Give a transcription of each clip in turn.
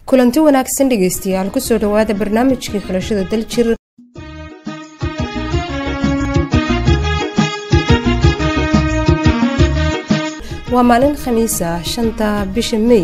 kulanti wanaagsan dhegeystayaal kusoo dhawaada barnaamijkii xulashada daljir waa maalin khamiis ah shanta bisha mey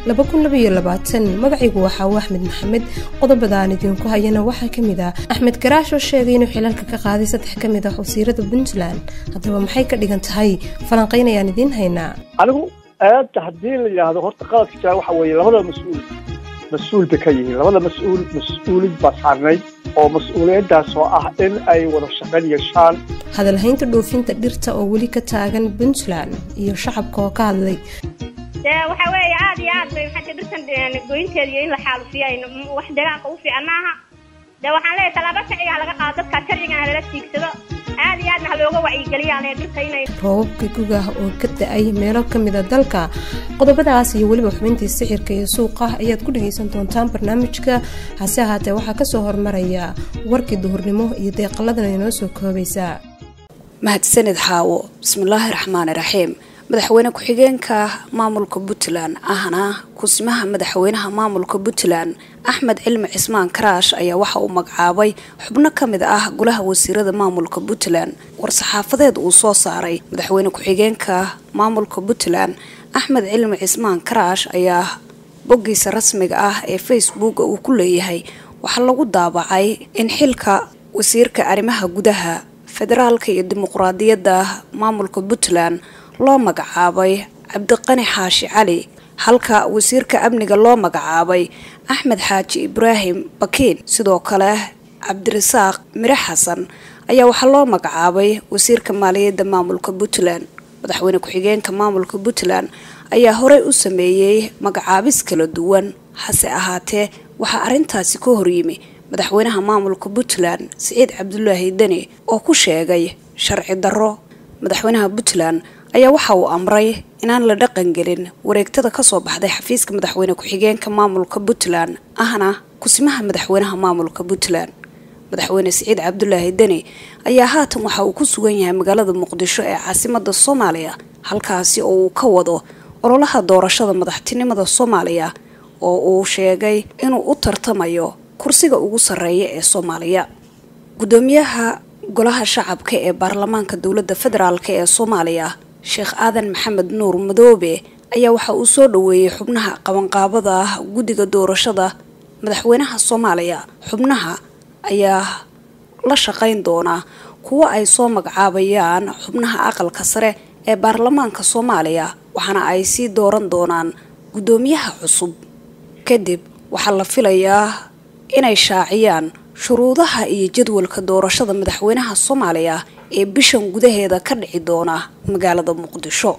magacaygu waxaa uu axmed maxamed qodobadaan idinku hayana waxaa kamid ah axmed garaash oo sheegay inuu xilalka ka qaaday saddex ka mid ah wasiirada puntland haddaba maxay ka dhigan tahay falanqaynayaan idiin haynaa anigu aada haddii la yidhaahdo horta qaladka jira waxa weeye labada mas-uul mas-uul bay ka yihiin labada mas-uul mas-uulid baa saarnayd oo mas-uuliyaddaas oo ah in ay wada shaqayn yeeshaan hadalhaynta dhoofinta dhirta oo weli ka taagan puntland iyo shacabka oo ka hadlay dee waxa weeye aada iyo aad bay maxaa dhirtan goynteeda iyo in la xaalufiyo ay wax deegaanka u fiican maaha dee waxaan leeyahay tallaabo sharciga ha laga qaado dadka sharcigan halala tiigsado aada iyo aadna ha looga wacyigeliyaan ee dhirta inay roobabka gugah oo ka da-ay meelo ka mida dalka qodobadaas iyo weliba xubintii sixirka iyo suuqa ayaad ku dhageysan doontaan barnaamijka hase ahaatee waxaa kasoo hormaraya warkii duhurnimo iyo deeqaladan inoo soo koobaysaa mahadsanid xaawo bismillaahi raxmaani raxiim madaxweyne ku-xigeenka maamulka puntland ahna kusimaha madaxweynaha maamulka puntland axmed cilmi cismaan karaash ayaa waxa uu magacaabay xubno ka mid ah golaha wasiirada maamulka puntland war-saxaafadeed uu soo saaray madaxweyne ku-xigeenka maamulka puntland axmed cilmi cismaan karaash ayaa boggiisa rasmiga ah ee facebook uu ku leeyahay waxaa lagu daabacay in xilka wasiirka arrimaha gudaha federaalka iyo dimuqraadiyadda maamulka puntland loo magacaabay cabdiqani xaashi cali halka wasiirka amniga loo magacaabay axmed xaaji ibraahim bakiin sidoo kale cabdirasaaq mire xasan ayaa waxaa loo magacaabay wasiirka maaliyadda maamulka puntland madaxweyne ku-xigeenka maamulka puntland ayaa horey u sameeyey magacaabis kala duwan hase ahaatee waxaa arrintaasi ka horyimi madaxweynaha maamulka puntland siciid cabdulaahi deni oo ku sheegay sharci darro madaxweynaha puntland ayaa waxa uu amray inaan la dhaqangelin wareegtada kasoo baxday xafiiska madaxweyne ku-xigeenka maamulka puntland ahna kusimaha madaxweynaha maamulka puntland madaxweyne siciid cabdulaahi deni ayaa haatan waxa uu ku sugan yahay magaalada muqdisho ee caasimada soomaaliya halkaasi oo uu ka wado ololaha doorashada madaxtinimada soomaaliya oo uu sheegay inuu u tartamayo kursiga ugu sarreeya ee soomaaliya gudoomiyaha golaha shacabka ee baarlamaanka dowladda federaalk ee soomaaliya sheekh aadan maxamed nuur madoobe ayaa waxa uu soo dhaweeyey xubnaha qabanqaabada ah guddiga doorashada madaxweynaha soomaaliya xubnaha ayaa la shaqayn doonaa kuwo ay soo magacaabayaan xubnaha aqalka sare ee baarlamaanka soomaaliya waxaana ay sii dooran doonaan guddoomiyaha cusub kadib waxaa la filayaa inay shaaciyaan shuruudaha iyo jadwalka doorashada madaxweynaha soomaaliya ee bishan gudaheeda ka dhici doona magaalada muqdisho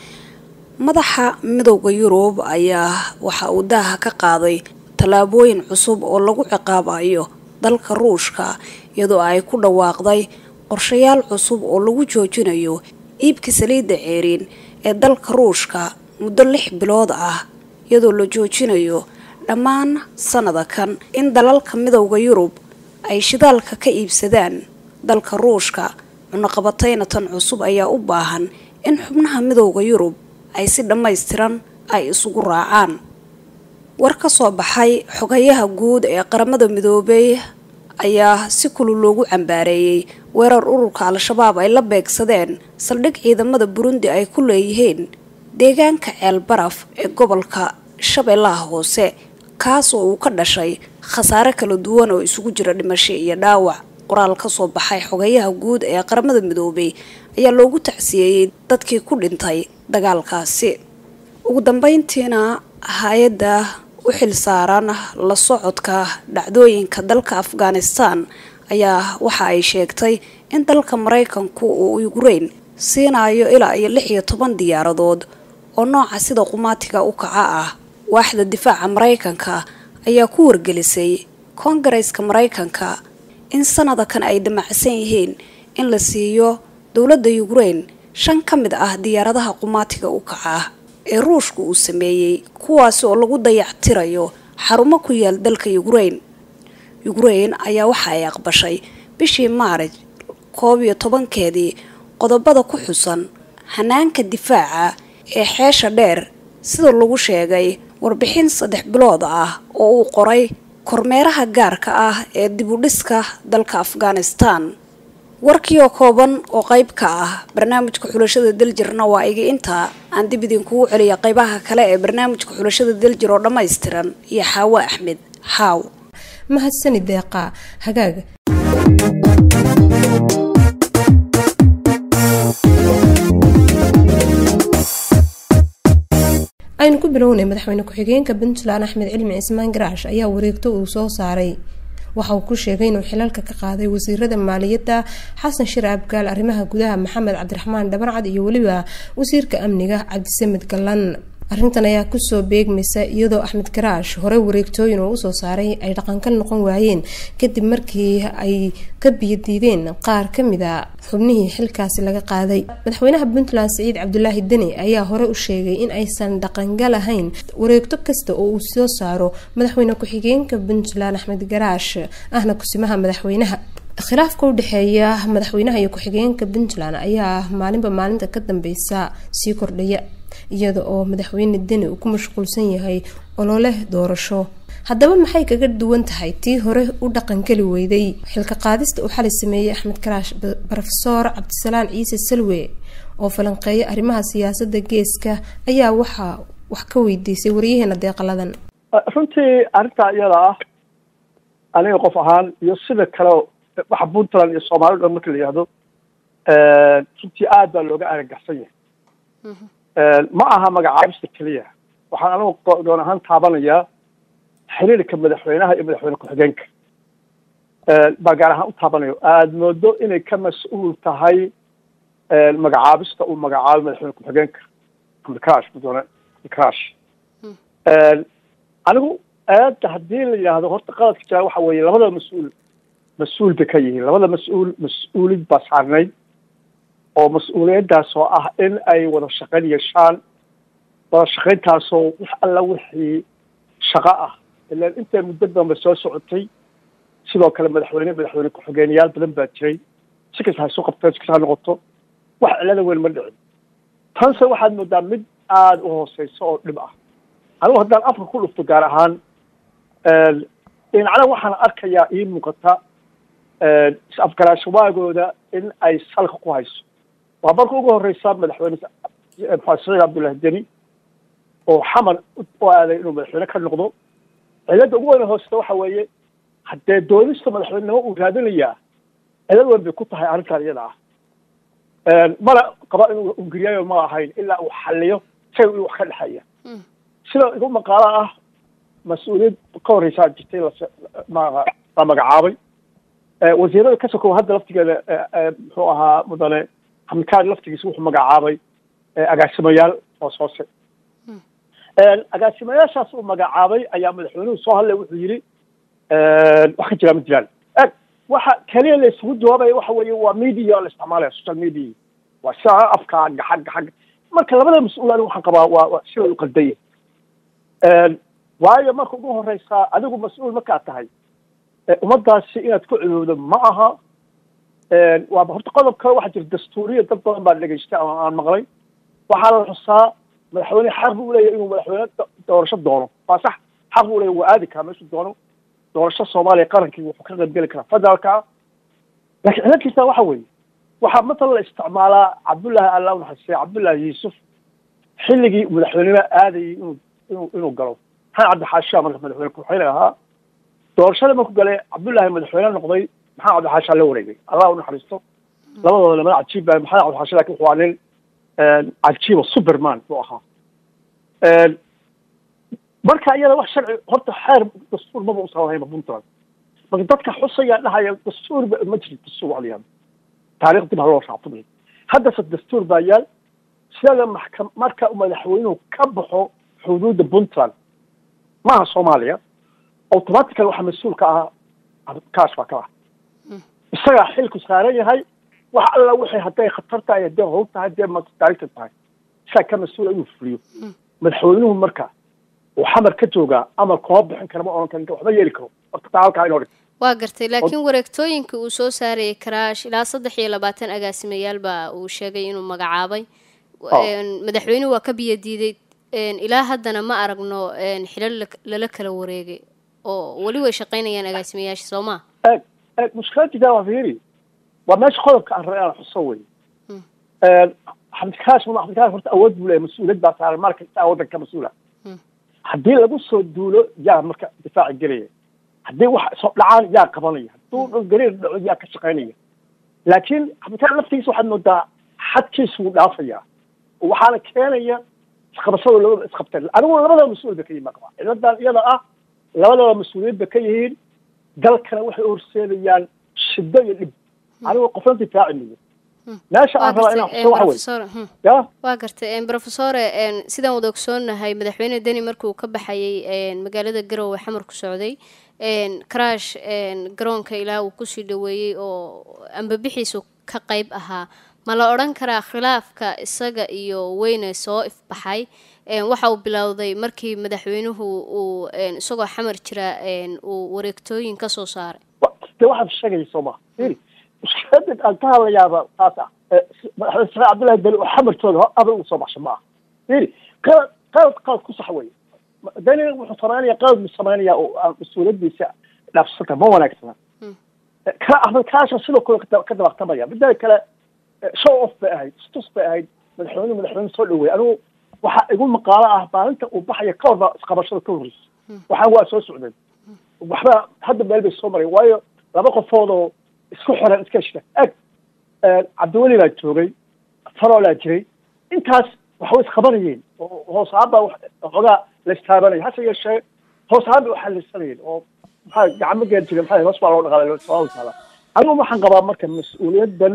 madaxa midowda yurub ayaa waxa uu daaha ka qaaday tallaabooyin cusub oo lagu ciqaabayo dalka ruushka iyadoo ay ku dhawaaqday qorshayaal cusub oo lagu joojinayo iibka saliidda ceeriin ee dalka ruushka muddo lix bilood ah iyadoo la joojinayo dhammaan sanada kan in dalalka midowda yurub ay shidaalka ka iibsadaan dalka ruushka cunaqabatayna tan cusub ayaa u baahan in xubnaha midowda yurub ay si dhammaystiran ay isugu raacaan war ka soo baxay xogayaha guud ee qaramada midoobay ayaa si kulul loogu cambaareeyey weerar ururka al-shabaab ay la beegsadeen saldhig ciidamada burundi ay ku leeyihiin deegaanka ceel baraf ee gobolka shabeellaha hoose kaas oo uu ka dhashay khasaare kala duwan oo isugu jira dhimasho iyo dhaawac qoraal kasoo baxay xogayaha guud ee qaramada midoobay ayaa loogu tacsiyeeyey dadkii ku dhintay dagaalkaasi ugu dambeyntiina hay-adda u xil saaran la socodka dhacdooyinka dalka afghanistan ayaa waxa ay sheegtay in dalka maraykanku uu yukrain siinayo ilaa iyo lix iyo toban diyaaradood oo nooca sida qumaatiga u kaca ah waaxda difaaca maraykanka ayaa ku wargelisay koongareeska maraykanka in sanada kan ay damacsan yihiin in la siiyo dowladda yukrain shan ka mid ah diyaaradaha qumaatiga u kaca ee ruushka uu sameeyey kuwaasi oo lagu dayactirayo xarumo ku yaal dalka yukrain yukrain ayaa waxa ay aqbashay bishii maarij koob iyo tobankeedii qodobada ku xusan hanaanka difaaca ee xeesha dheer sida lagu sheegay warbixin saddex bilood ah oo uu qoray kormeeraha gaarka ah ee dib u dhiska dalka afghanistan warkii oo kooban oo qayb ka ah barnaamijka xulashada daljirna waa iga intaa aan dib idinkugu celiya qaybaha kale ee barnaamijka xulashada daljir oo dhammaystiran iyo xaawo axmed xaaw mahadsani deeqa hagaaga aynu ku bilownay madaxweyne ku-xigeenka puntland axmed cilmi cismaan garaash ayaa wareegto uu soo saaray waxa uu ku sheegay inuu xilalka ka qaaday wasiirada maaliyadda xasan shir abgaal arrimaha gudaha maxamed cabdiraxmaan dhabarcad iyo weliba wasiirka amniga cabdisamed gallan arrintan ayaa kusoo beegmaysa iyadoo axmed garaash hore wareegtooyin oo usoo saaray ay dhaqanka noqon waayeen kadib markii ay ka biyadiideen qaar kamida xubnihii xilkaasi laga qaaday madaxweynaha puntland siciid cabdulaahi deni ayaa hore u sheegay in aysan dhaqangal ahayn wareegto kasta oo uu soo saaro madaxweyne ku-xigeenka puntland axmed garaash ahna kusimaha madaxweynaha khilaafka u dhexeeya madaxweynaha iyo ku-xigeenka puntland ayaa maalinba maalinta ka dambeysa sii kordhaya iyada oo madaxweyne deni uu ku mashquulsan yahay olole doorasho haddaba maxay kaga duwan tahay tii hore u dhaqangeli weyday xilka qaadista uu xali sameeyey axmed karaash rofeor cabdisalaan ciise salwe oo falanqeeya arrimaha siyaasada geeska ayaa waxaa wax ka weydiisay waryaheena deeqaladan runtii arrintaa iyada ah aniga qof ahaan iyo sida kale waxa puntland iyo soomaalida dhan marka la yihahdo runtii aad baa looga aragaxsan yahay ma aha magacaabista keliya waxaan anigu doon ahaan taabanayaa xiriirka madaxweynaha iyo madaxweyne ku-xigeenka baa gaar ahaan u taabanayo aada moodo inay ka mas-uul tahay magacaabista uu magacaabo madaxweyne ku-xigeenka amdikarash mudane amdikarash anigu aada haddii la yidhaahdo horta qaladka jira waxa weeye labada mas-uul mas-uul bay ka yihiin labada mas-uul mas-uulid baa saarnayd oo mas-uuliyaddaas oo ah in ay wada shaqayn yeeshaan wada shaqayntaasoo wax alla wixii shaqo ah ilaan intay muddo danba soo socotay sidoo kale madaxweyne madaxweyne ku-xigeenyaal badan baa jiray si kasta ha isu qabteen si kasta ha noqoto wax cilada weyn ma dhicin tanse waxaad moodaa mid aada u hooseyso oo dhib ah anigu haddaan afka ku dhufto gaar ahaan dhinacna waxaan arkayaa ii muuqata is-afgaraashawaagooda in ay salka ku hayso waa marka ugu horeysa madaxweyne maxamed saciid cabdullahi deni oo xamar u aaday inuu madaxweyne ka noqdo cilada ugu weyn hooseta waxa weeye haddee doonista madaxweynenimo uu raadinayaa cilad weyn bay ku tahay arrintan iyada ah mana qaba inuu ungiriyaayo ma ahayn ilaa uu xaliyo say uu wax ka dhexeeya sida igu maqaalo ah mas-uuliyad ka horreysaa jirtay la magacaabay wasiirada ka sokow hadda laftigeeda muxuu ahaa mudane xamikaad laftigiisa wuxuu magacaabay agaasimayaal hoos hoose agaasimayaashaas uu magacaabay ayaa madaxweynuhu soo hadlay wuxuu yidhi wax ka jiraa ma jiraan eg waxa keliya la isugu jawaabaya waxa weeye waa media la isticmaalaya social media waa saa afka gaxag gaxag marka labada mas-uul anigu waxaan qabaa waa waa sida u qaldaya waayo marka ugu horeysaa adigu mas-uul markaad tahay ummadaasi inaad ku cudowdo ma aha waa horta qodob kale waxaa jira dastuuriya dad badan baa dhegeystay ama aan maqlay waxaa la xusaa madaxweyne xaq buu leeyahay inuu madaxweyne doorasho doono waa sax xaq buu leeyahay waa aadi karaa meeshuu doono doorasho soomaaliya qarankii wuxuu ka qayb geli karaa federaalka laakiin cilalkiisa waxa weeye waxaa matala la isticmaalaa cabdullaahi allah unaxasisay cabdullaahi yuusuf xilligii madaxweynenimo aadayay inuu inuu inuu galo maxamed cabdixaashaa marka madaxweyne ku-xigeen ahaa doorashada markuu galay cabdullaahi madaxweyne noqday maxamed cabdixaashaa la wareegay allah unaxariisto labadooda lamada cajiib baa maxamed cabdixaasha lakin wuxuu aa nin cajiiba superman buu ahaa marka iyada wax sharci horta xeer dastuur maba usan lahayba puntland marka dadka xusaya dhahaya dastuur ma jiro dastuur wax la yihahdo taarikh dib ha loo raacto haddase dastuur baa yaal sida maxkam marka madaxweynuhu ka baxo xuduudda puntland maaha soomaaliya automatical waxaa mas-uul ka ah kaash baa ka ah isagaa xilku saaran yahay wax alla wixii hadday khatar tahay hadday howl tahay hadday madarigta tahay isagaa ka mas-uula inuu fuliyo madaxweynuhu marka uu xamar ka joogaa amar kuma bixin kara ma oran kara waxba yeeli karo horta taa halkaa inoo dhig waa gartay laakiin wareegtooyinka uu soo saarayay karaash ilaa saddex iyo labaatan agaasimayaal baa uu sheegay inuu magacaabay madaxweynuhu waa ka biyadiiday ilaa haddana ma aragno xilal lala kala wareegay oo weli way shaqaynayaan agaasimayaasha soo maa eeg eeg mushkiladida waa fiiri waa meesha qodobka aan rabay aan xuso wey xabdikaash ma xabdikaash horta awood buu leeyahay mas-uuliyad baa saaran mar kasta waddanka mas-uula haddii lagu soo duulo yaa marka difaaci gelaya haddii wax soo dhacaan yaa qabanaya hadduu gariir dhaco yaa ka shaqaynaya laakiin xabdikaash laftiisa waxaad moodaa xadkiisu wuu dhaafayaa waxaana keenaya isqabashada labada isqabteen anigu labadaba mas-uul ba ka yihin qaba ciladan iyada ah labadaba mas-uuliyad ba ka yihiin dalkana waxay horseedayaan shiddo iyo dhib anigu qofna difaaci miyo meesha aan rabaa inaan xuso waxa wey ya waa gartay brofesore sidaan wada ogsoonahay madaxweyne deni markuu ka baxayay magaalada garowe xamar ku socday crash garoonka ilaa uu kusii dhaweeyey oo ambabixiisu ka qayb ahaa ma la odhan karaa khilaafka isaga iyo weyne soo ifbaxay waxa uu bilowday markii madaxweynuhu uu isagoo xamar jira uu wareegtooyin ka soo saaray de waxaad sheegayso ma iri mushkilada aan ka hadlayaaba taas ah madaxweyne sare cabdullahi beli oo xamartooda abal uu soo baxsho ma aha iri qalad qalad qalad ku sax wey dani wuxuu samaynaya qalad buu samaynaya oo aan mas-uuliyadiisa dhaafsanta ma wanaagsana ka axmed kaasha sidoo kale ka dabaqtamaya midda kale show off bay ahayd stus bay ahayd madaxweyne madaxweyne soo dhaweeyay anigu waxaa igu maqaalo ah maalinta uu baxaya ka horba isqabashada ka horreysa waxaan waa soo socdeen waxba hadda meel bay soo maray waayo laba qofood oo isku xiran iska heshta eg cabdiweli baa joogay faroolaa jiray intaas waxbay isqabanayeen oo hoos ahaan baa waxoogaa la istaabanaya hase yeeshee hoos ahaan bay uxalisanayeen oo maxaa gacmo geer jiray maxaa hoos baa loo dhaqaalay soo taala anigu waxaan qabaa marka mas-uuliyadan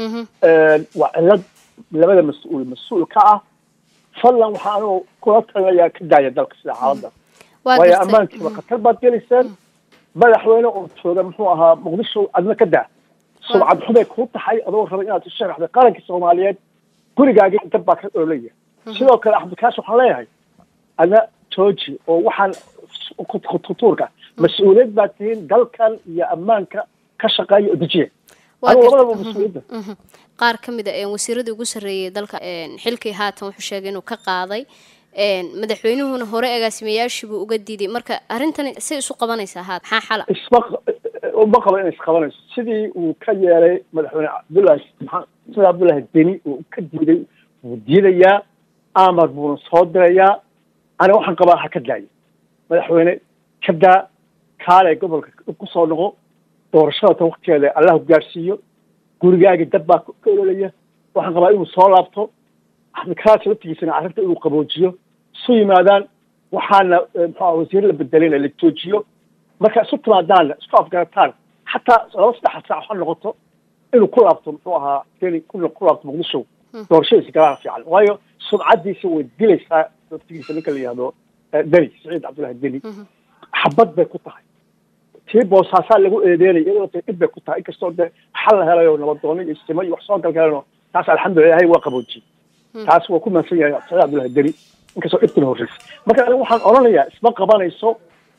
waa cilad labada mas-uul mas-uul ka ah fadlan waxaa anigu kula talinayaa ka daaya dalka sida xaaladda waayo ammaankiiba khatar baad gelayseen madaxweyne oo jooga muxuu ahaa muqdisho adna ka daa sumcad xumay kuu taxay adoo raba inaad u sharaxday qaranka soomaaliyeed gurigaagii dab baa ka dhoolaya sidoo kale axmedkaash waxaan leeyahay adna jooji oo waxaan khutuurka mas-uuliyad baad tihiin dalkan iyo ammaanka ka shaqeeya oo dejiya anigu labadaba mas-uuliyadda qaar ka mid a wasiiradii ugu sarreeyay dalka xilkii haatan wuxuu sheegay inuu ka qaaday madaxweynuhuna hore agaasimayaashiibuu uga diiday marka arrintani say isu qabanaysaa haat maxaa xala isma uma qabo inay isqabanayso sidii uu ka yeelay madaxweyne cabdullahi maxamed cabdullahi deni uu ka diiday wuu diidayaa amar buuna soo dirayaa aniga waxaan qabaa ha ka daayo madaxweyne ka daa kaale gobolka kusoo noqo doorashada ta waktigeeda allahu gaarsiiyo gurigaagi dad baa ka ololaya waxaan qabaa inuu soo laabto axmedkaraas laftigiisana arrinta inuu qaboojiyo isu yimaadaan waxaana muxua wasiir la bedelina la joojiyo marka isu timaadaanna isku afgarataan xataa laba saddex saac ha noqoto inuu ku laabto muxuu ahaa deni ku laabto muqdisho doorashadiisa galaan fiican waayo sumcadiisa way dilaysaa laftigiisa ninka la yihahdo deni saciid cabdullahi deni xabad bay ku tahay tii boosaasaa lagu eedeynaya iyadoo ta dhib bay ku tahay inkastoo dee xal la helayo nabadoono iyo simo iyo wax soo galgaleno taas alxamdulillah ilahay waa qaboojiyey taas waa ku mahadsan yahay saciid cabdullahi deni inkastoo dhibkina horreysay marka aniga waxaan odhanayaa isma qabanayso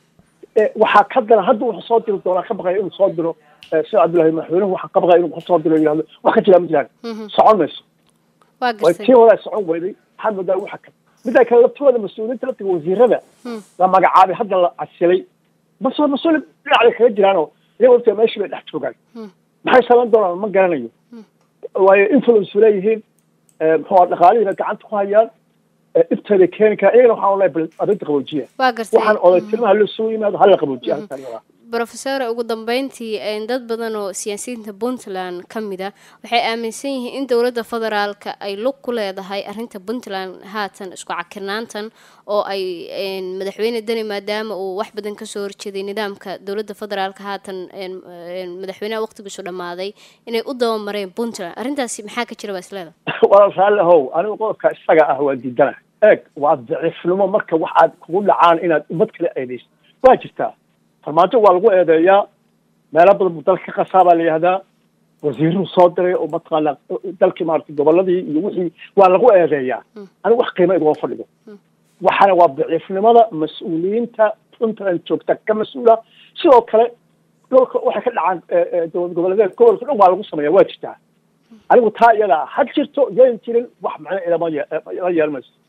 waxaa ka dara hadda wuxuu soo diri doonaa ka baqaya inuu soo diro saciid cabdullahi madaxweynuhu waxaan ka baqaya inuu ku soo diro yihahdo wax ka jiraa ma jiraan socon mayso way tii horaa socon weyday maxaad moodaa waxa kale midda kale laftooda mas-uuliyiinta laftiga wasiirada la magacaabay hadda la casilay bas mas-uul dhinacday kaga jiraanoo iyago laftiga meeshii bay dhex joogaan maxay samayn doonaan ma garanayo waayo influence leeyihiin muxuu dhaqaalihiina gacanta ku hayaan ibteeda keeni kara iyagana waxaan olahay bal arrinta qaboojiya waxaan oday tilmaha loo soo yimaado hala qaboojiya arrintan brofesor ugu dambeyntii dad badan oo siyaasiyiinta puntland ka mid a waxay aaminsan yihiin in dowladda federaalka ay lug ku leedahay arrinta puntland haatan isku cakirnaantan oo ay madaxweyne deni maadaama uu wax badan kasoo horjeeday nidaamka dowladda federaalka haatan madaxweynaha waqtigiisu dhammaaday inay u dabamareen puntland arrintaasi maxaa ka jira baa isleeda waa raalli how anigu qodobka isaga ah waa diidana eeg waa daciifnimo marka wax aad kugu dhacaan inaad ummad kale eedeyso waa jirtaa farmaajo waa lagu eedeeyaa meelo badan buu dalka ka qasaa baa la yihahdaa wasiiruhu soo diray oo mataqaana dalkii maarata goboladii iyo wixii waa lagu eedeeyaa anigu wax qiimo iguma fadhigo waxaana waa daciifnimada mas-uuliyiinta puntland joogta ka mas-uula sidoo kale dhulka waxay ka dhacaan dowlad goboleedeed gobolka dhan waa lagu sameeya waa jirtaa anigu taa iyada ha jirto yayn jirin wax macno ilama la yeelmayso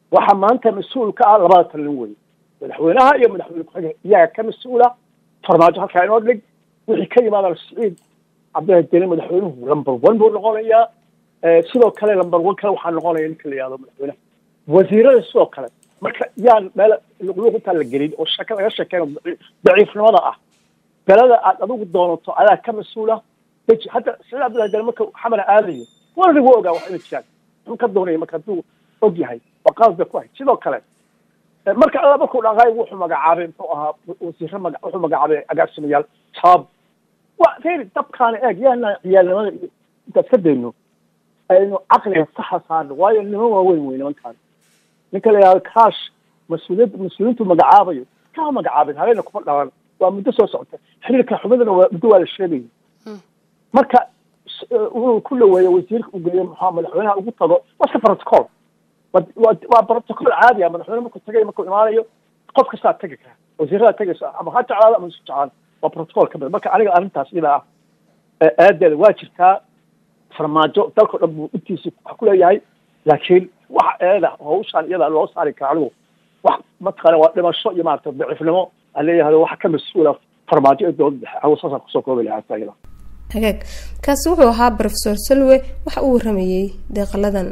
waxaa maanta mas-uul ka ah labada talin wey madaxweynaha iyo madaxweyne ku-xigeen iyaga ka mas-uula farmaajo halkaa inoo dhig wixii ka yimaada siciid cabdillahi deni madaxweynuhu number one buu noqonayaa sidoo kale number one kale waxaa noqonaya ninka la yihahdo madaxweynaha wasiirada sidoo kale marka yaan meel luqluuq intaa la gelin oo shaka laga sheekeyno daciifnimada ah belada aad adigu doonato adaa ka mas-uula deji hadda siciid cabdillahi deni marka xamana aadayo waana waa ogaa wax inay jiraan muxuu ka doonaya marka hadduu og yahay waa qalad bay ku ahayd sidoo kale marka alla markuu dhaqaay wuxuu magacaabay muxuu ahaa wasiiro maga wuxuu magacaabay agaasimayaal shabaab wa feri dabkaana eeg yaana ciyaalnimada iyo intaad ka dayno aynu caqliga saxa saarno waayo niman waaweyn wey nimankaan ninka la yihahdo kaash mas-uuliyad mas-uuliyiintu magacaabayo kama magacaabin habeena kuma dhalan waa muddo soo socota xiriirka xubadana waa muddo waa la sheegaya marka inuu ku dhaweeyo wasiirka uu geeyo maxaa madaxweynaha ugu tago waa iska protocol waa protocol caadi ah madaxweyne markuu tagay markuu imaanayo qof kastaa tegi kara wasiirada tegaysa ama ha jeclaado ama isu jeclaan waa protocol ka mid marka aniga arrintaas iyada ah aadeeda waa jirtaa farmaajo dalkao dhan buu intiisi wax ku leeyahay laakiin waxa eeda hawshaan iyada loo saari kara anigu wax mataqaana waa dhimasho iyo maarata daciifnimo aan leeyahay waxa ka mas-uula farmaajo ee dowladda dhexe anigu saasaan kusoo koobi lahaa iyada hagaag kaasi wuxuu ahaa rofesor salwe waxa uu waramayey deeqaladan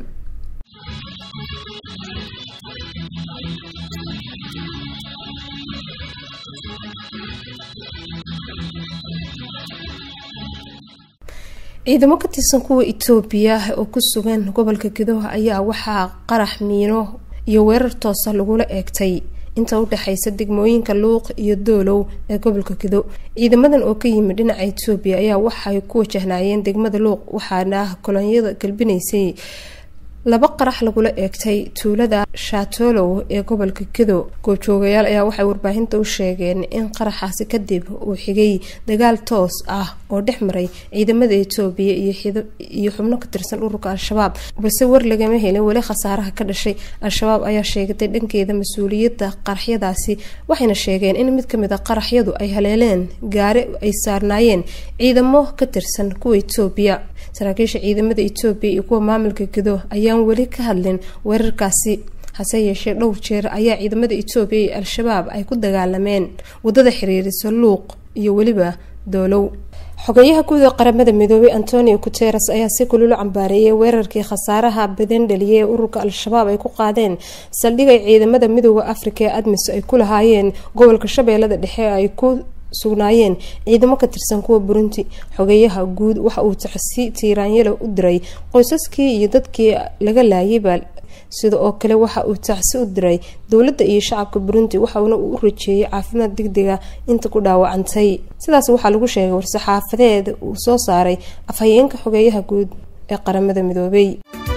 ciidamo ka tirsan kuwa etoobiya oo ku sugan gobolka gadoha ayaa waxaa qarax miino iyo weerar toosa lagula eegtay inta u dhexaysa degmooyinka luuq iyo doolow ee gobolka kido ciidamadan oo ka yimid dhinaca etoobiya ayaa waxay ku wajahnaayeen degmada luuq waxaana kolonyada galbinaysay laba qarax lagula eegtay tuulada shaatolow ee gobolka kido goobjoogayaal ayaa waxay warbaahinta u sheegeen in qaraxaasi kadib uu xigay dagaal toos ah oo dhex maray ciidamada etoobiya iyo xubno ka tirsan ururka al-shabaab balse war lagama helin weli khasaaraha ka dhashay al-shabaab ayaa sheegatay dhankeeda mas-uuliyadda qaraxyadaasi waxayna sheegeen in mid kamid a qaraxyadu ay haleeleen gaari ay saarnaayeen ciidamo ka tirsan kuwa etoobiya saraakiisha ciidamada etoobiya iyo kuwa maamulka gido ayaan weli ka hadlin weerarkaasi hase yeeshee dhowr jeer ayaa ciidamada etoobiya iyo al-shabaab ay ku dagaalameen wadada xiriirisa luuq iyo weliba doolow xogeyaha guud ee qaramada midoobay antonio guteres ayaa si kulula cambaareeyay weerarkii khasaaraha badan dhaliyay ee ururka al-shabaab ay ku qaadeen saldhigay ciidamada midooda afrika ee admis ay ku lahaayeen gobolka shabeellada dhexe ay ku sugnaayeen ciidamo ka tirsan kuwa burundi xogeyaha guud waxa uu tacsi tiiraanyalo u diray qoysaskii iyo dadkii laga laayayba sida oo kale waxa uu tacsi u diray dowladda iyo shacabka burundi waxauna uu u rajeeyay caafimaad degdega inta ku dhaawacantay sidaas waxaa lagu sheegay war-saxaafadeed uu soo saaray afhayeenka xogeeyaha guud ee qaramada midoobay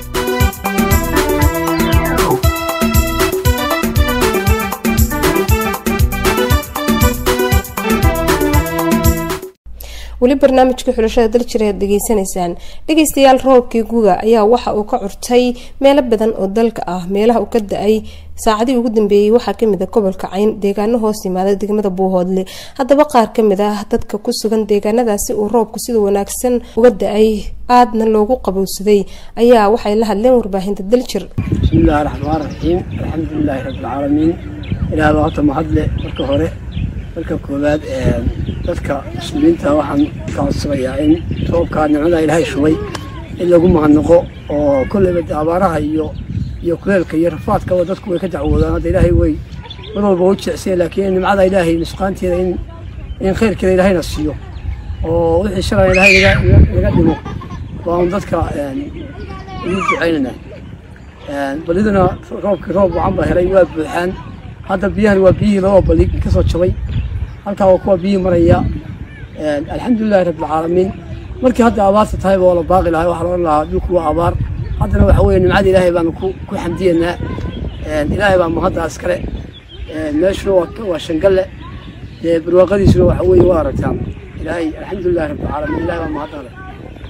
weli barnaamijka xulashada daljir ayaad dhegeysanaysaan dhegeystayaal roobkii guga ayaa waxa uu ka curtay meelo badan oo dalka ah meelaha uu ka da-ay saacadii ugu dambeeyey waxaa kamid a gobolka cayn deegaano hoos yimaada degmada buuhoodle haddaba qaar kamid ah dadka ku sugan deegaanadaasi uu roobku sida wanaagsan uga da-ay aadna loogu qabowsaday ayaa waxay la hadleen warbaahinta daljir bismillahi raxmaan raxiim alxamdulilaahi rabbilcaalamiin ilaah baa horta mahadle marka hore marka koowaad dadka muslimiinta waxaan ka codsanayaa in roobkaa nicmada ilaahay shubay in lagu mahadnaqo oo kolleyba de abaaraha iyo iyo kuleelka iyo rafaadkaba dadku way ka dacwoodaan hadda ilaahay way mar walba u jecsiya laakiin nimcada ilaahay nusqaanteeda in in khayrkeeda ilaahayna siiyo oo wixii shalay ilaahay naga dhimo baan dadka ugu ducaynanaa baliduna roobkii roob wacan baa helay waa buuxaan hadda biyahan waa biyihii labada bali ka soo jabay halkaa waa kuwa biyihii maraya alxamdulilahi rabbilcaalamiin markii hadda abaarta tahayba waa la baaqi lahay waxaa la odhan lahaa dhulku waa abaar haddana waxa weeye nimcada ilaahay baanu ku ku xamdiyeynaa ilaahay baa mahadda iskale meeshuna waa waa shangalle dee barwaaqadiisuna waxa weeye waa aragtaan ilaahay alxamdulilahi rabbilcaalamiin ilahay baa mahadda leh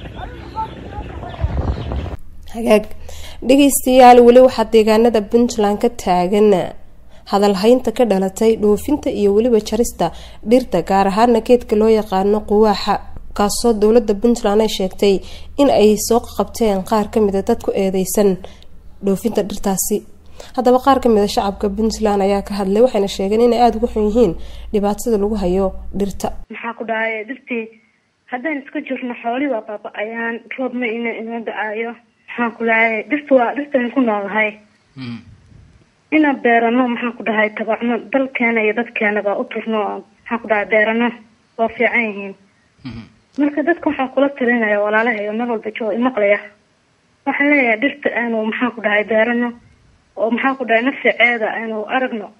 hagaag dhegeystayaal weli waxaa deegaanada puntland ka taagan hadalhaynta ka dhalatay dhoofinta iyo weliba jarista dhirta gaar ahaana geedka loo yaqaano quwaaxa kaasoo dowlada puntland ay sheegtay in ay soo qabteen qaar kamida dad ku eedeysan dhoofinta dhirtaasi haddaba qaar kamid a shacabka puntland ayaa ka hadlay waxayna sheegeen inay aada uga xun yihiin dhibaatada lagu hayo dhirta maxaa ku dhahay dhirtii haddaan iska jirno xooli waa baaba-ayaan roobna ina ina da-aayo maxaan ku dhahay dhirta waa dhirtaynu ku noolahay inaan beerano maxaan ku dhahay tabacno dalkeena iyo dadkeenaba u turno oo maxaan ku dhahay beerano waa fiican yihiin marka dadka waxaan kula talinaya walaalahayo meel walba joo imaqlaya waxaan leeyahay dhirta aanu maxaan ku dhahay beerano oo maxaan ku dhahay nafsiceeda aanu aragno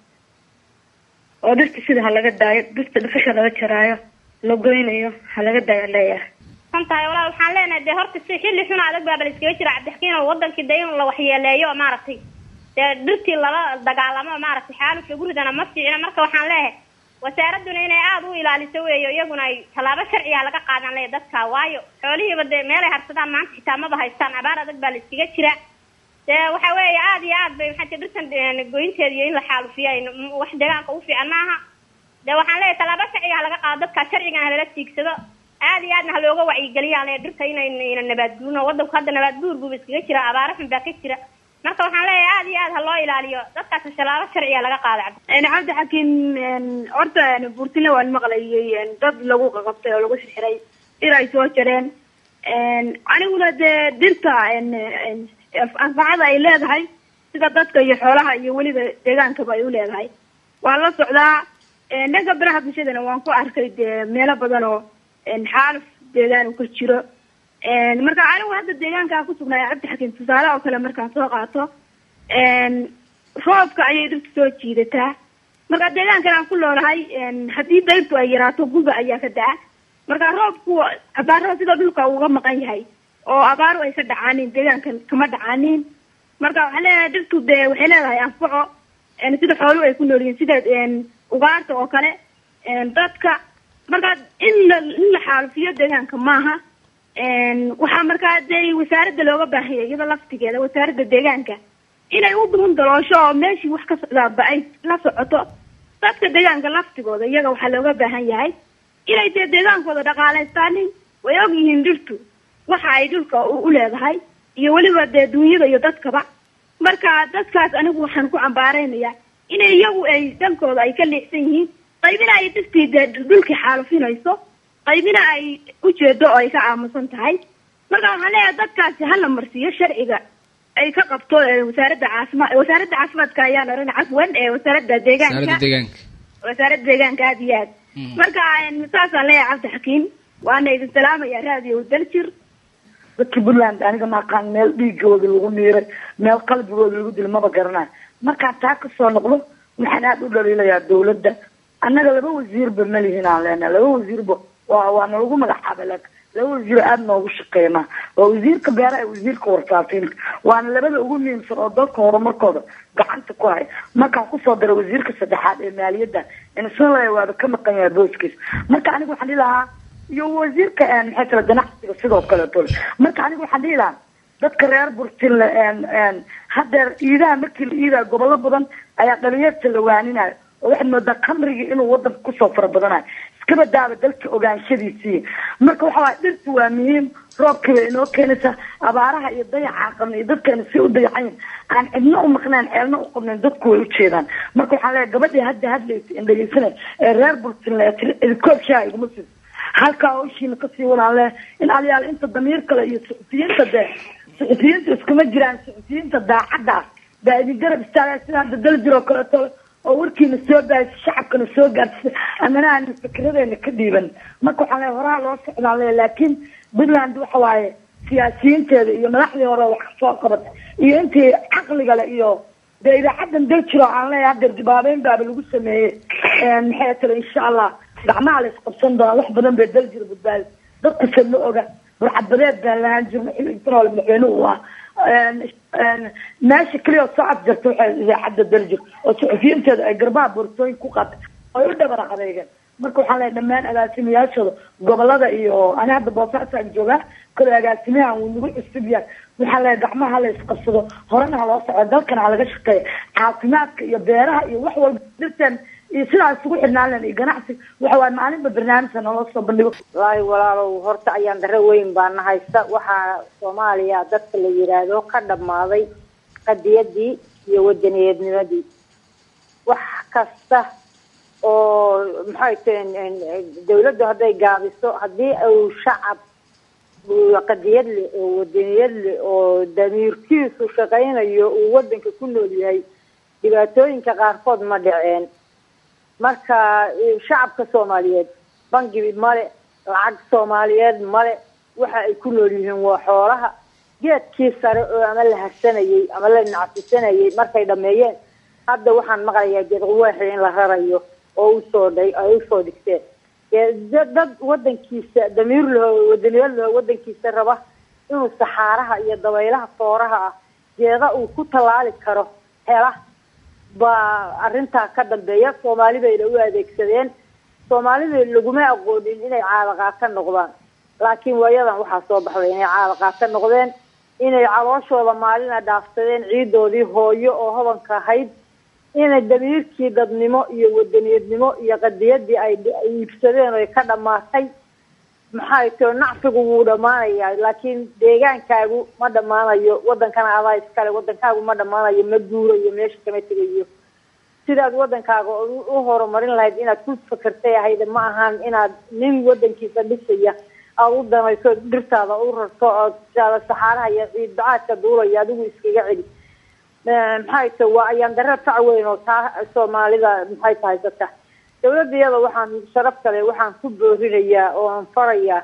oo dhirta sida ha laga daayo dhirta dhafasha laga jaraayo la goynayo ha laga daayo leeyahay santahay walaal waxaan leenahay dee horta si xilli xun adag baa bal iskaga jira cabdixkiin oo wadankii dee in la waxyeeleeyo maaragtay dee dhirtii lala dagaalamo maaragtay xaaluf lagu ridana ma fiicna marka waxaan leeyahay wasaaraduna inay aada u ilaaliso weeyo iyaguna ay tallaabo sharciga laga qaadan leeya dadka waayo xoolihiiba dee meelay harsadaan maanta xitaa maba haystaan abaar adag baa la iskaga jira dee waxa weeye aada iyo aad bay maxaa dhirtan goynteeda iyo in la xaalufiya wax deegaanka u fiican maaha dee waxaan leeyahay tallaabo sharciga laga qaado dadka sharcigan halala tiigsado aada iyo aadna ha looga wacyigeliya le dhirta inayna nabaadguurino wadanku hadda nabaadguur buuba iskaga jira abaaro xun baa ka jira marka waxaan leeyahay aada iyo aad ha loo ilaaliyo dadkaas tallaabo sharciga laga qaada cabdi xakiin horta buurtile waan maqlayay dad lagu qaqabtay oo lagu sixray dhir ay soo jareen aniguna dee dhirta anfacada ay leedahay sida dadka iyo xoolaha iyo weliba deegaankaba ay u leedahay waan la socdaa dhanka baraha bulshadana waan ku arkay dee meelo badan oo xaaluf deegaan uu ka jiro marka anigu hadda deegaankaa kusugnaayo cabdi xakiin tusaale oo kale markaan soo qaato roobka ayay dhirta soo jiidataa marka deegaankan aan ku noolahay haddii dayrtu ay yaraato guba ayaa ka da-a marka roobku abaarada sida dhulka uga maqan yahay oo abaaru ay ka dhacaanin deegaankan kama dhacaanin marka waxaan leeyahay dhirtu dee waxay leedahay anfaco sida xooluhu ay ku nool yihiin sida ugaarta oo kale dadka marka in la in la xaalufiyo deegaanka maaha waxaa markaa dee wasaaradda looga baahanya iyada laftigeeda wasaaradda deegaanka inay u duun daloosho oo meeshii wax ka socdaaba ay la socoto dadka deegaanka laftigooda iyaga waxaa looga baahan yahay inay dee deegaankooda dhaqaalaystaanin way og yihiin dhirtu waxa ay dhulka u leedahay iyo weliba dee duunyada iyo dadkaba marka dadkaas anigu waxaan ku cambaareynayaa inay iyagu ay dhankooda ay ka leexsan yihiin qaybina ay dhirtii dee dhulkii xaalufinayso qaybina ay ujeedo oo ay ka aamusan tahay marka waxaan leeyahay dadkaasi hala marsiiyo sharciga ay ka qabto wasaaradda caafimaad wasaaradda caafimaadka ayaan oran cafwan ee wasaaradda deegaanka wasaaradda deegaanka aada iyo aad marka saasaan leeyahay cabdi xakiim waana idin salaamaya raadiyo daljir dadka puntland aniga maaqaan meel dhiigooda lagu miiray meel qalbigooda lagu dilo maba garanayo markaan taa kasoo noqdo waxaan aada u dhaliilayaa dawladda annaga laba wasiirba ma lihin aan leenahay laba wasiirba waa waa nalagu magacaaba laakin laba wasiir aada noogu shaqeynaa waa wasiirka beeraha iyo wasiirka warfaafinta waana labada ugu muhiimsan oo dalka horumarkooda gacanta ku hay markaan kusoo daro wasiirka saddexaad ee maaliyadda insala waaba ka maqan yahay booskiisa marka aniga waxaan dhihi lahaa iyo wasiirka maxay tala ganacsiga sidoo kaleeto marka aniga waxaan dhihi lahaa dadka reer burtinle haddeer iidaha markii la iidaha gobollo badan ayaa dhalinyarta la waaninayo oo waxaad moodaa kamrigii inuu wadanka kusoo fara badanayo iskaba daaba dalka ogaanshadiisii marka waxa waay dhirtu waa muhiim roobkii bay inoo keenaysaa abaaraha iyo dayaca qabna iyo dadkeena si u dayacayn aan cidna u maqnayn ceelna u qabnayn dadku way ujeedaan marka waxaan leeyahay gabadhii hadda hadlaysa in dhegeysanay ee reer burtinle idikood shaa iguma siiso halkaa hawshiina kasii wadaan leh in aliyaal inta damiir kale iyo suxufiyiinta dee suxufiyiinta iskuma jiraan suxufiyiinta daacadda ah baa idin garab istaagaa sida hadda daljir oo kaleeto oo warkiina soo baahisa shacabkana soo gaartisa amana aana fikradeena ka dhiiban marka waxaan leeyahay horaha loo socdaan leeyahay laakiin puntland waxa waaye siyaasiyiinteeda iyo madaxdii hore wax kasoo qabatay iyo intii caqliga le iyo dee idaacadan daljiro aan leeyahay haddeer dibaabeyn baaba lagu sameeyey maxay tale insha allah gacmaha la isqabsan doonaa wax badan bay daljiro badbaadi dadkase ma oga burcadbadeed baan lahaan jirna xilligiisana wala madaxweynuhu waa meesha keliya oo soo afjarta waxay idaacadda daljir oo suxufiyiinteeda ay garbaha boorsooyin ku qaatay ay u dhabar adeegeen marka waxaan leeyahay dhammaan agaasimayaashooda gobolada iyo ani hadda boosaasaan joogaa kale agaasimaha wuu nagu cusub yahay waxaan leeyahay gacmaha hala isqabsado horena ha loo soco dalkana ha laga shaqeeya caafimaadka iyo beeraha iyo wax walba dhirteen iyo sidaa isugu xidhnaan len iyo ganacsi waxa waaye maalinba barnaamijka naloo soo bandhigo wallaahi walaalow horta ayaan daro weyn baana haysta waxaa soomaaliya dadka la yiraahdo ka dhammaaday qadiyadii iyo wadaniyeednimadii wax kasta oo maxay tahen dawladdu hadday gaabiso haddii uu shacab qadiyad leh oo wadaniyad leh oo damiirkiisu shaqaynayo uu wadanka ku nool yahay dhibaatooyinka qaarkood ma dhaceen marka shacabka soomaaliyeed bangi male lacag soomaaliyeed male waxa ay ku nool yihiin waa xoolaha geedkii sare oo ama la harsanayay ama la nacsisanayay markay dhameeyeen hadda waxaan maqlayaa geed quwaaxi in la rarayo oo usoo dhay ay usoo dhigteen dad wadankiisa damiir laho wadaniyad laho wadankiisa raba inuu saxaaraha iyo dabaylaha fooraha ah geeda uu ku tallaali karo hela baa arrintaa ka dambeeya soomaali bayna u adeegsadeen soomaalida laguma aqoonin inay caadaqaata noqdaan laakiin waayadan waxaa soo baxday inay caadaqaata noqdeen inay calooshooda maalina dhaafsadeen ciidoodii hooyo oo hodanka ahayd inay damiirkii dadnimo iyo wadaniyadnimo iyo qadiyadii ay iibsadeen oy ka dhamaatay maxay too nacfigu wuu dhamaanayaa laakiin deegaankaagu ma dhamaanayo wadankana adaa iskale wadankaagu ma dhamaanayo ma guurayo meesha kama tegayo sidaad wadankaaga u horumarin lahayd inaad ku fakertay ahayd ma ahaan inaad nin wadankiisa dhisaya aada u danayso dhirtaada u rarto oo tiaada saxaaraha iyo ciid bacaadka duulaya adigu iskaga celi maxay ta waa ayaan dare fac weyn oo taa soomaalida maxay tahay dadka dawladda iyada waxaan sharaf kale waxaan ku boorinayaa oo aan farayaa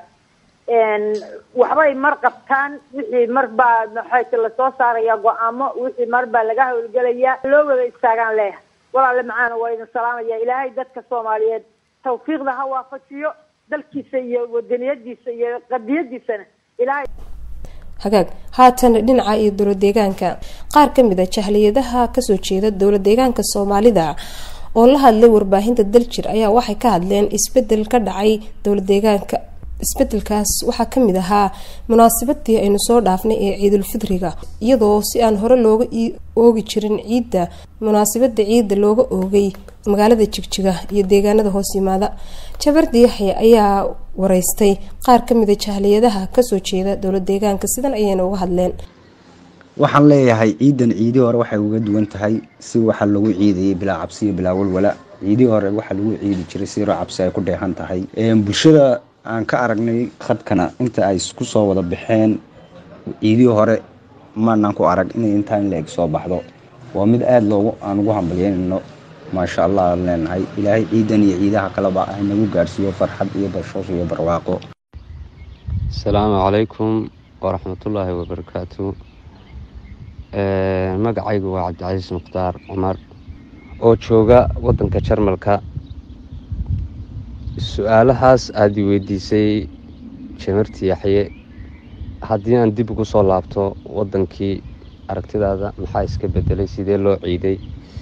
waxbay mar qabtaan wixii mar baa maxay ta lasoo saaraya go-aamo wixii mar baa laga howlgelayaa loo wada istaagaan leeyahay walaale macaana waa idin salaamaya ilaahay dadka soomaaliyeed tawfiiqda ha waafajiyo dalkiisa iyo wadaniyadiisa iyo qadiyadiisana ilaahay hagaag haatan dhinaca iyo dowlad deegaanka qaar ka mid a jahliyadaha kasoo jeeda dowlad deegaanka soomaalida oo la hadlay warbaahinta daljir ayaa waxay ka hadleen isbedel ka dhacay dowlad deegaanka isbedelkaas waxaa kamid ahaa munaasabadii aynu soo dhaafnay ee ciidulfidriga iyadoo si aan hore looga oogi jirin ciidda munaasabada ciidda looga oogay magaalada jigjiga iyo deegaanada hoos yimaada jabardi yaxya ayaa wareystay qaar kamida jahliyadaha kasoo jeeda dowlad deegaanka sidan ayayna uga hadleen waxaan leeyahay ciidan ciidii hore waxay uga duwan tahay si waxa lagu ciidayay bilaa cabsi iyo bilaa walwala ciidii hore waxaa lagu ciidi jiray si yaro cabsi ay ku dheehan tahay bulshada aan ka aragnay khadkana inta ay isku soo wada baxeen ciidii hore maanaan ku arag inay intaa in la-eg soo baxdo waa mid aada loogu aan ugu hambalyeynayno maasha allah aan leenahay ilaahay ciidan iyo ciidaha kaleba ah nagu gaarsiiyo farxad iyo bashoosh iyo barwaaqo asalaamu calaykum waraxmatullaahi wabarakaatu magacaygu waa cabdicasiis mukhtaar cumar oo jooga wadanka jarmalka su-aalahaas aada i weydiisay jamarti yaxye haddii aan dib ugu soo laabto wadankii aragtidaada maxaa iska bedelay sidee loo ciiday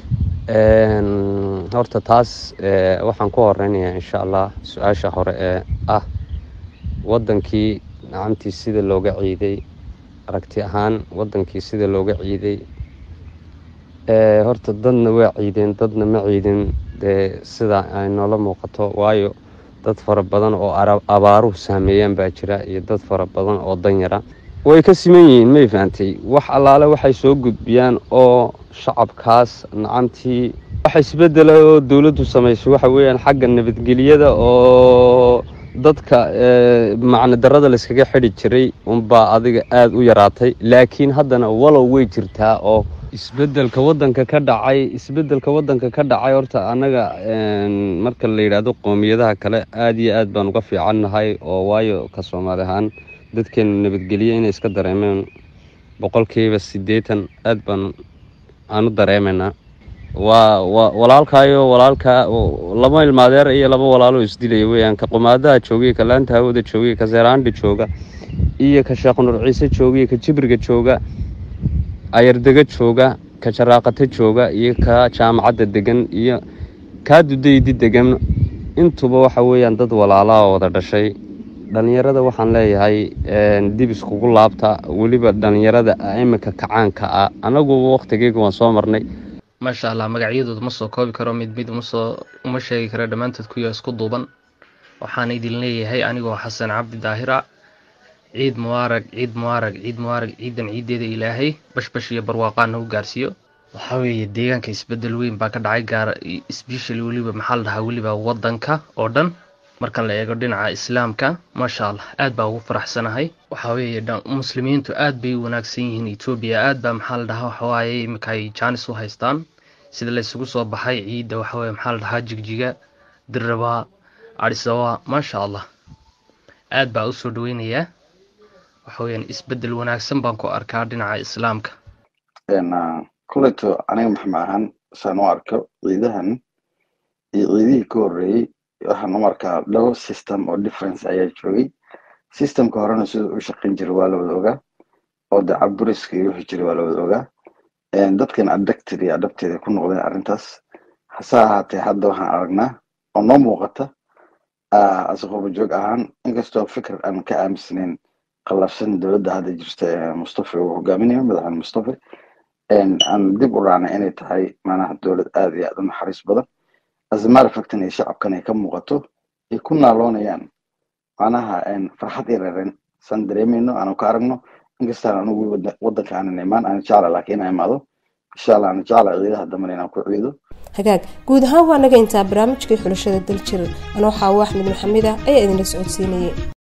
horta taas waxaan ku horeynayaa insha allah su-aasha hore ee ah wadankii nacamtii sida looga ciiday aragti ahaan wadankii sida looga ciiday horta dadna waa ciideen dadna ma ciidin dee sida ay noola muuqato waayo dad fara badan oo abaaruhu saameeyaan baa jira iyo dad fara badan oo danyara way ka siman yihiin may fahantay wax allaale waxay soo gudbiyaan oo shacabkaas nacamtii waxa isbedela oo dowladdu samaysay waxa weeyaan xagga nabadgelyada oo dadka macno darada layskaga xidhi jiray unbaa adiga aada u yaraatay laakiin haddana walow way jirtaa oo isbedelka wadanka ka dhacay isbedelka wadanka ka dhacay horta annaga marka la yidhaahdo qoomiyadaha kale aada iyo aad baan uga fiicannahay oo waayo ka soomaali ahaan dadkeenu nabadgelye inay iska dareemeen boqolkiiba siddeetan aad baan aanu dareemaynaa waa wa walaalkaayo walaalkaa laba ilmaadeer iyo laba walaaloo isdilaya weeyaan ka qumaadaha joogay ka laanta hawada joogay ka seeraandhi jooga iyo ka sheekh nur ciise jooga iyo ka jibriga jooga ayardega jooga ka jaraaqata jooga iyo ka jaamacadda degan iyo kaa dudaydi degan intuba waxa weeyaan dad walaalaha oo wada dhashay dhalinyarada waxaan leeyahay dib iskugu laabta weliba dhalinyarada iminka kacaanka ah anagu waqtigeyga waan soo marnay maasha allah magacyadooda ma soo koobi karo mid mid umasoo uma sheegi karo dhammaantood kuya isku duuban waxaan idin leeyahay anigoo xasan cabdi daahira ciid mubaarag ciid mubaarag ciid mubaarag ciidan ciideeda ilaahay bashbash iyo barwaaqaana u gaarsiiyo waxaa weeye deegaanka isbedel weyn baa ka dhacay gaar especially weliba maxaa la dhahaa weliba wadanka oo dhan marka la eego dhinaca islaamka maasha allah aad baa ugu faraxsanahay waxaa weeye muslimiintu aad bay u wanaagsan yihiin etoobiya aad baa maxaa la dhahaa waxawaaye iminka ay jaanis u haystaan sida la isugu soo baxay ciidda waxaweye maxaa la dhahaa jigjiga dirrabaa adhisabaa maasha allah aad baa usoo dhaweynayaa waxa weyaan isbedel wanaagsan baan ku arkaa dhinaca islaamka kuleto aniga maxma ahaan saan u arko ciidahan iyo ciidihii ka horreeyey waxaan u arkaa laba system oo difference ayaa joogay systemka horena siduu u shaqayn jiray waa la wada ogaa oo de caburiska iyo wixii jiray waa la wada ogaa dadkan adapted iyo adapted ku noqdeen arrintaas hase ahaatee hadda waxaan aragnaa oo noo muuqata asaqooba joog ahaan inkastoo fikir aan ka aaminsanayn qallafsan dowladda hadda jirta ee mustafa uu hogaaminayo madaxweyne mustafa aan dib u raacnay inay tahay manaha dowlad aad iyo aad u naxariis badan asmaar factan iyo shacabkan ay ka muuqato ay ku naaloonayaan manaha farxad iyo reeren san dareemayno aanu ka aragno inkastaan anugu wadanka aanan imaan aan jecla laakiin inaa imaado insha allah aan jecla ciidaha dambana inaan ku ciido hagaag guud ahaan waa naga intaa barnaamijkii xulashada daljir anoo xaawo axmed maxamed ah ayaa idinla socodsiinayay